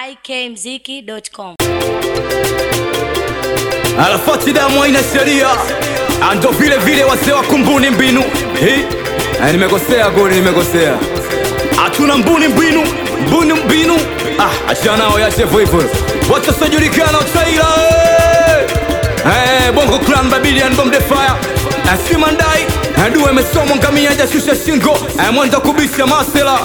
ikmziki.com. Arafati damu haina sheria, ando vile vile wazee wa kumbuni mbinu hii. Eh, nimekosea goli, nimekosea. Hatuna mbuni mbinu, mbuni mbinu. Ah, achana nao yache hivyo hivyo. Wacha sojulikana utaila. Eh, Bongo Clan Babylon Bomb the Fire. Eh, Simandai, eh, dua imesomwa ngamia hajashusha shingo. Eh, mwenda kubisha masela.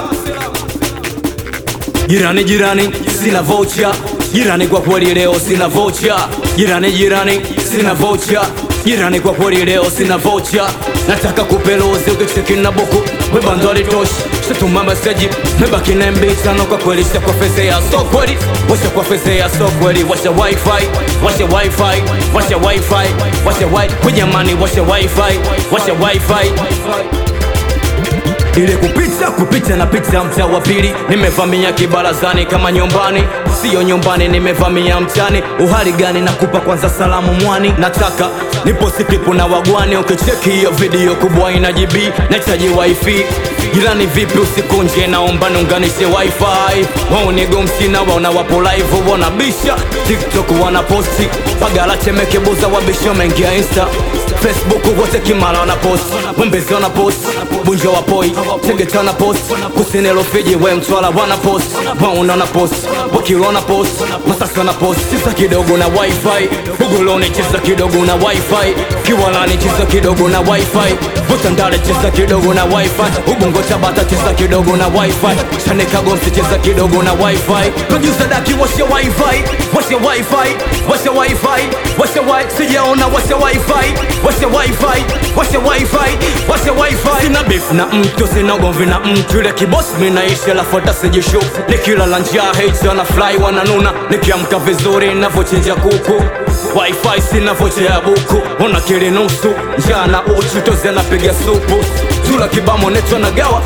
Jirani jirani, sina vocha. Jirani kwa kweli leo sina vocha. Jirani jirani, sina vocha. Jirani kwa kweli leo sina vocha. Nataka kupelozi ukicheki na buku. Webando alitoshi, shatuma meseji. Mebaki na MB tano kwa kweli sha kwa feze ya so kweli. Washa kwa feze ya so kweli. Washa wifi, washa wifi, washa wifi, washa wifi. Kujamani washa wifi, washa wifi ile kupita kupita na pita mtaa wa pili, nimevamia kibarazani kama nyumbani, siyo nyumbani, nimevamia mtani. Uhali gani? Nakupa kwanza salamu mwani, nataka niposti klipu na wagwani. Ukicheki hiyo video kubwa ina GB, nahitaji wifi. Jirani vipi, usikunje, naomba niunganishe wifi. Wao ni gomsina, waona wapo live, wanabisha TikTok, wanaposti pagala chemeke buza, wabisha mengia Insta Facebook, wote kimala wanaposti, wembezi wanaposti, bunjo wapoi Tegeta wana post kusini Rufiji we Mtwara wana post Mauna wana post Bukiro wana post Masasi wana post cheza kidogo na wifi Buguloni cheza kidogo na wifi Kiwalani cheza kidogo na wifi Butandale cheza kidogo na wifi Ubungo Tabata cheza kidogo na wifi Shanika Gomsi cheza kidogo na wifi Producer Daki washa wifi Washa wifi Washa wifi Washa wifi Sijaona washa wifi Washa wifi Washa wifi Washa wifi Sina beef na mtu sina ugomvi na mtu ile kibosi minaishi lafuata sijishu nikilala njaa hate wana fly wananuna nikiamka vizuri navyochinja kuku wifi sina vocha ya buku ona kili nusu njaa na uchu tozi anapiga supu tula kibamo neto nagawa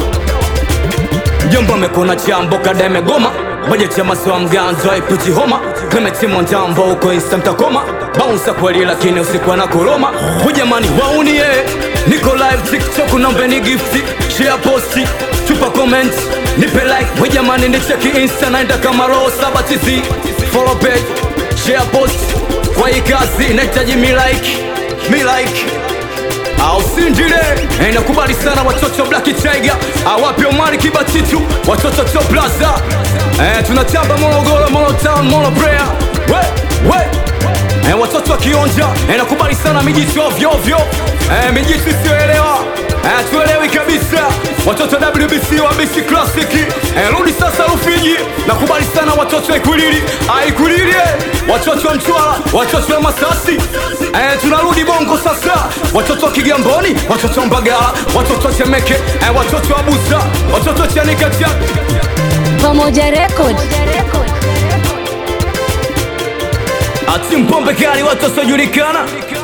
Jomba mekona chambo kada imegoma bajeti ya maziwa mganzo haipiti homa Clement Mwandambo huko insta mtakoma bounce kweli lakini usiku na koroma hujamani waunie niko live TikTok naombeni gifti share posti chupa comment nipe like hujamani ni cheki insta naenda kama roho saba tizi follow page share post kwa hii kazi nahitaji mi like mi like au sindile eh, nakubali sana watoto Black Tiger awapi Omari Kibatitu watoto Top Plaza eh, tunatamba Morogoro, Moro Town, Moro Prayer we we eh, watoto wa Kionja eh, nakubali sana mijitu ovyo ovyo eh, mijitu isiyoelewa eh, tuelewi kabisa watoto WBC wa BC Classic eh, rudi sasa Rufiji nakubali sana watoto wa Ikulili ah, Ikulili eh, watoto wa Mtwara watoto wa Masasi eh, tunarudi Bongo sasa watoto wa Kigamboni watoto wa Mbagala watoto wa Temeke eh, watoto wa Buza watoto wa Chanika Chak Pamoja Record. ati mpombe kali watu wasiojulikana